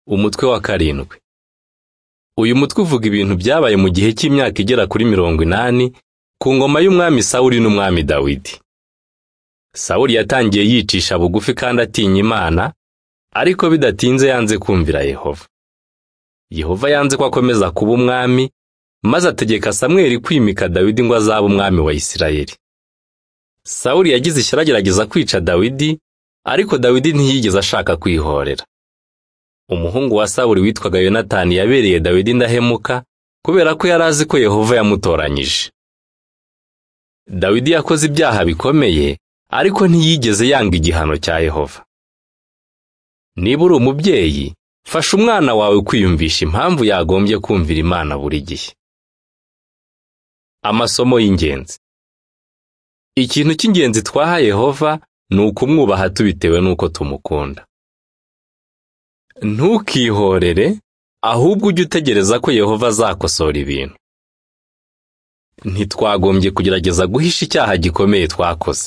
umutwe wa karindwi uyu mutwe uvuga ibintu byabaye mu gihe cy'imyaka igera kuri mirongo inani ku ngoma y'umwami sawuli n'umwami dawidi sawuli yatangiye yicisha bugufi kandi atinya imana ariko bidatinze yanze kumvira yehova yehova yanze ko akomeza kuba umwami maze ategeka samweli kwimika dawidi ngo azabe umwami wa isirayeli sawuli yagize ishyari agerageza kwica dawidi ariko dawidi ntiyigeze ashaka kwihorera umuhungu wa Sawuli witwaga yonatani yabereye dawidi indahemuka kubera ko yari azi ko yehova yamutoranyije dawidi yakoze ibyaha bikomeye ariko ntiyigeze yanga igihano cya yehova niba uri umubyeyi fasha umwana wawe kwiyumvisha impamvu yagombye kumvira imana buri gihe amasomo y'ingenzi ikintu cy'ingenzi twaha yehova ni ukumwubaha tubitewe n'uko tumukunda ntukihorere ahubwo ujye utegereza ko yehova azakosora ibintu ntitwagombye kugerageza guhisha icyaha gikomeye twakoze